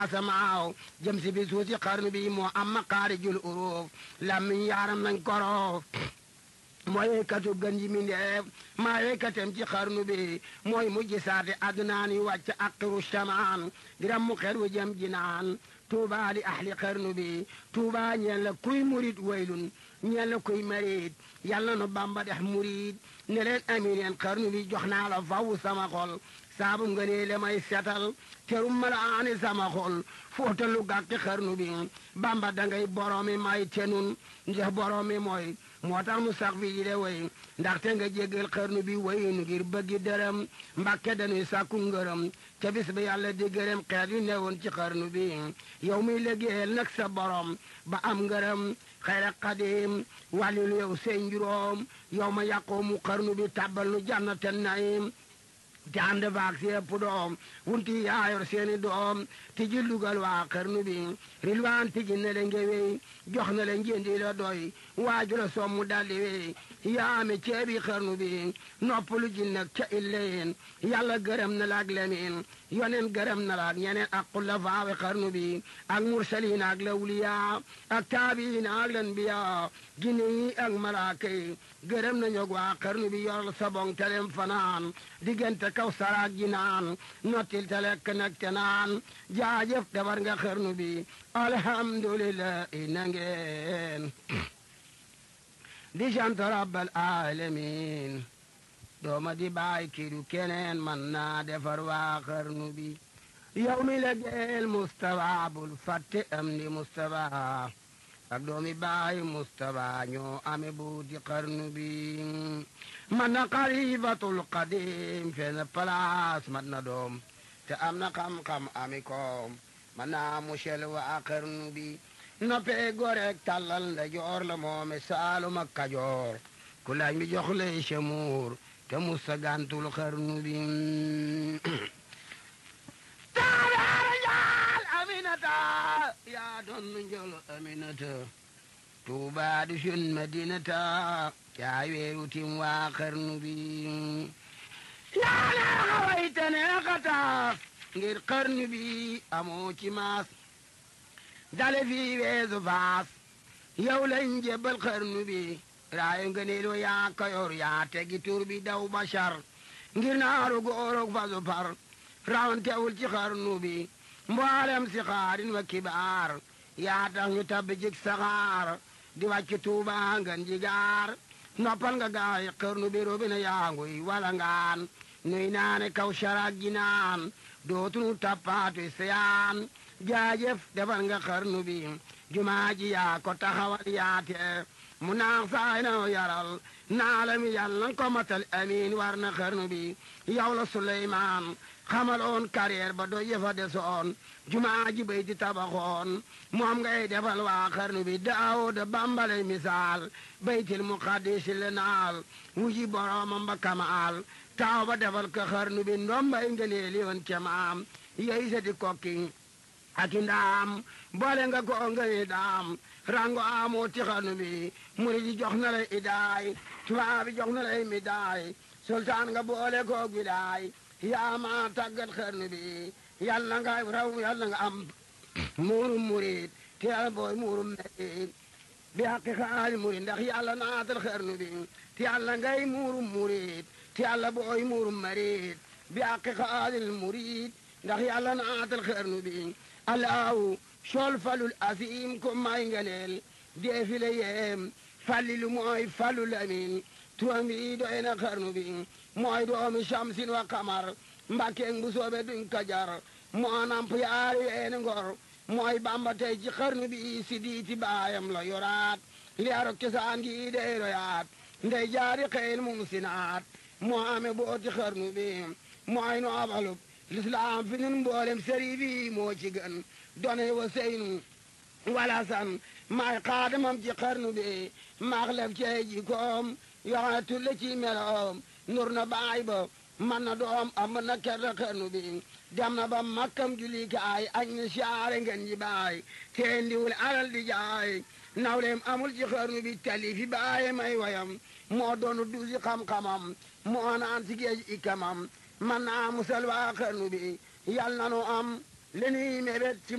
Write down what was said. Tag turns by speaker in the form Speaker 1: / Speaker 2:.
Speaker 1: asamaaw jëm si bi suusi xarnu bi moo am maqaarijul uruuf lammiñ yaaram nañ koroof mooy yeykatu gën ji mindeef maa yeykatem ci xarnu bi mooy mujj saate adnaan yu wàcc aqiru shamaan diram mu xer wu jëm jinaan tuuba li ahli xarnu bi tuuba ñeen la kuy murit waylun ñeen la kuy marit yàlla nu bamba dex murit ne leen amin yeen xarnu bi jox naa la faw sama xol saabu nga nee le may setal terum mala aani sama xol fóotalu gàkki xarnu bi bamba dangay boroomi may tenun ndax boroomi mooy moo tax mu sax fi de way ndaxte nga jéggal xarnu bi wayunu ngir bëggi dërëm mbàkke dañuy sàkku ngërëm ca bis bi yàlla di gërëm xeet yu newoon ci xarnu bi yow muy liggéeyal nag sa borom ba am ngërëm xayra xadim wàllilu yow seen njuróom yow ma yàqoo mu xarnu bi tàbbal nu jannatan naim te ànd baag si ëpp doom wunti yaayor seeni doom ti ji lugal waa xarnu bi rilwaan ti ji ne le ngewey jox na le njëndi la doy waaju la sommu daldi wey yaame ceebi xarnu bi noppalu ji nag ca illeyin yàlla gërëm na la ak lemin yonen gërëm na la ak ñeneen ak xulafaawe xarnu bi ak mursalin ak lawliya ak taabiin ak lanbiya jinne yi ak malaaka yi gërëm na ñog waa xarnu bi yoral sabong telem fanaan diggante kaw saraag ji naan nottil te lekk nag te naan jaajëf defar nga xarnu bi alhamdulillah na ngeen di sant rabbal alamin dooma di baay kidu keneen man naa defar waa xarnu bi yow mi la geel Mustafa bul fàtte am di Mustafa ak doomi baay Mustafa ñoo ame buuti xarnu bi man na xalifatul qadim fenn place mat na doom te am na xam-xam ami koom man naa musel waa xarnu bi noppee goreek tàllal nda joor la moome saalum ak kajoor ku laaj mi jox lay semuur te musa gantul xarnu bi taabaara njaal aminata yaa doon nu njol aminata tuubaa du sun madinata yaa weeru tim waa xarnu bi yaa neexa wayte neexata ngir xarnu bi amoo ci maas dale fii weesu faas yow lañ jébbal xarnu bi raayu ngëneelu yaa kayor yaa tegi tur bi daw bashar ngir naaru góorog fasu par rawantewul ci xarnu bi mboolem si xaarin wa kibaar yaa tax ñu tabbi jik saxaar di wàcc tuuba ngan jigaar noppal nga gaay xarnu bi robina yaanguy wala ngaan nuy naane kaw saraag ji naan dootunu tappaatu seyaan jaajëf defal nga xarnu bi jumaa ji yaa ko taxawal yaate mu naax saay na yaral naalami yàlla ko matal amiin war na xarnu bi yow la Suleymaan xamaloon carrière ba do yëfa desoon jumaa ji bay di tabaxoon moom ngay defal waa xarnu bi Daawuda bambale misaal baytil muqaddis le naal wuji boroomam ba kamaal taaw ba defal ko xarnu bi ndombay ngëneeli woon cemaam yey seti kokki aki ndaam boole nga ko ngëni daam rango amoo ti xarnu bi muri ji jox na lay idaay tubaab bi jox na lay midaay sultaan nga boole ko gidaay yaa ma tàggat xarnu bi yàlla nga raw yàlla nga am muurum murid te yàlla booy muurum merid bi haqi xaali murid ndax yàlla naatal xarnu bi te yàlla ngay muurum murid te yàlla booy muurum marid bi haqi xaalil murid ndax yàlla naatal xarnu bi alaaw sol falul asim ko may nganeel deefile yeem fallilu mooy falul amin turam bi doy na xarnu bi mooy doomi shamsin wa kamar mbàkkeeg bu soobe duñ ko jar moo namp yaari weeni ngor mooy bamba tey ci xarnu bi si diiti baayam la yoraat liyaaro cosaan gi dey royaat ndey jaari xeyl mum sinaat moo ame booti xarnu bi mooy noobalub lislaam fi nun mboolem sëriif yi moo ci gën done wa seynu wala san maay xaadamam ci xarnu bi maax lef cey ji koom yoxone tulle ci meloom nur na baay ba man na doom am na kerta xarnu bi dem na ba makkam julikaay añ ni saare ngeen ji baay teen diwul alal di jaay nawleem amul ci xarnu bi tali fi baaye may wayam moo doonu duusi xam-xamam moo naan si géej ikamam man naa musal waa xarnu bi yal na nu am li nuy mébét ci